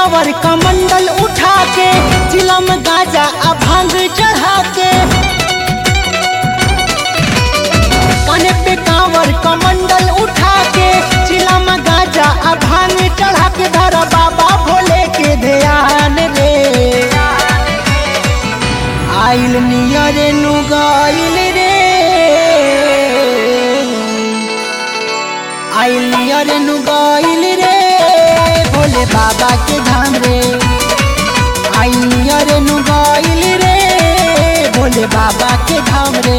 कांवर कमंडल उठा के चिलम गाजा आ भांग चढ़ा के काने पे कांवर कमंडल उठा के चिलम गाजा आ भांग चढ़ा के धर बाबा भोले के ध्यान रे आइल नियर नु गाइल रे आइल नियर नु गाइल रे भोले बाबा के धाम रे आइल नियर नु गाइल रे भोले बाबा के धाम रे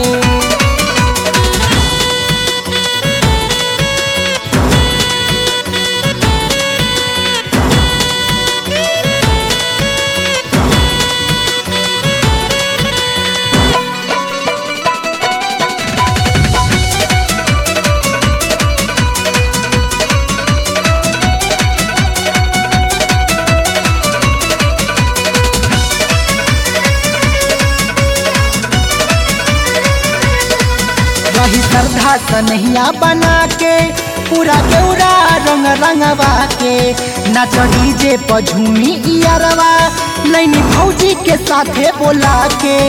रही श्रद्धा सनहिया बना के पूरा केउरा रंग रंगवा के नाच डीजे पर झूमी इयरवा नैनी भौजी के साथे बोला के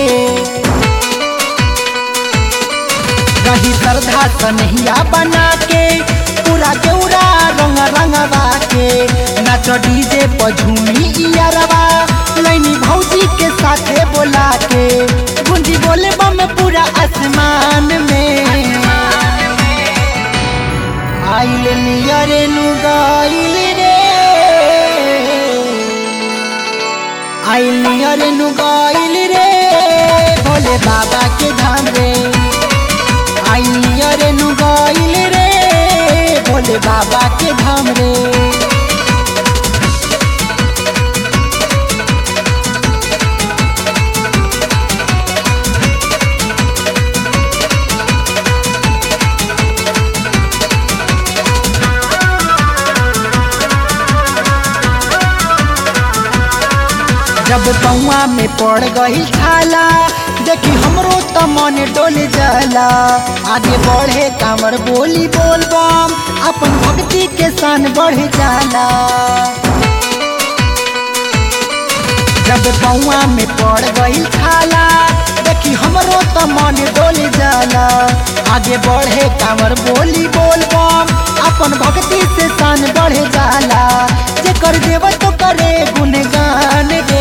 रही श्रद्धा सनहिया बना के पूरा केउरा रंग रंगवा के नाच डीजे पर झूमी इयरवा नैनी भौजी के साथे बोला के गुंजी बोले बम पूरा आसमान में आइल नियर नु गाइल रे आइल नियर नु गाइल रे भोले बाबा के धाम रे आइल नियर नु गाइल रे भोले बाबा के धाम रे जब पौआ में पड़ गई छाला देखी हमरो त मन डोल जाला आगे बढ़े कांवर बोली बोल बम अपन भक्ति के सान बढ़ जाला जब पौआ में पड़ गई छाला देखी हमरो त मन डोल जाला आगे बढ़े कांवर बोली बोल बम अपन भक्ति से सान बढ़ जाला जे कर देव तो करे गुणगान गे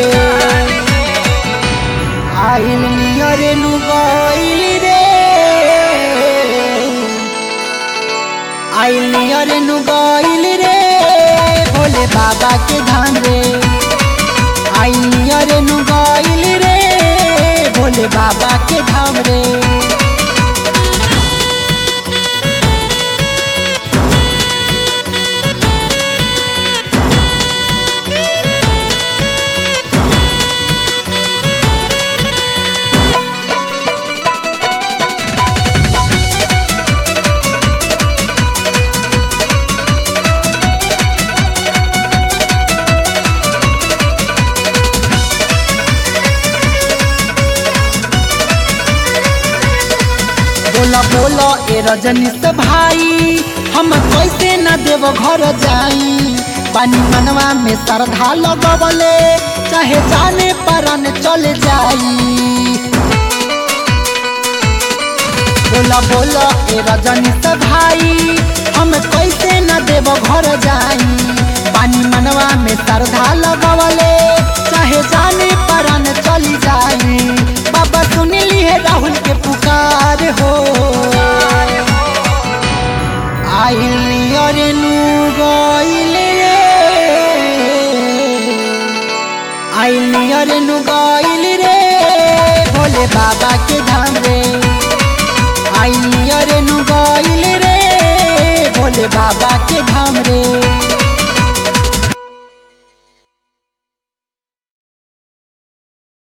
आइल नियर नु गाइल रे आइल नियर नु गाइल रे भोले बाबा के धाम रे आइल नियर नु गाइल रे भोले बाबा के धाम रे बोला बोला ए रजनी से भाई हम कैसे न देव घर जाई पानी मनवा में श्रद्धा लगवले चाहे जाने परन चल जाई बोला बोला ए रजनी से भाई हम कैसे न देव घर जाई पानी मनवा में श्रद्धा लगवले चाहे जाने परन चली जाई बाबा सुन लिए राहुल के पुकार हो आइल नियर नु गइल रे आइल नियर नु गइल रे भोले बाबा के धाम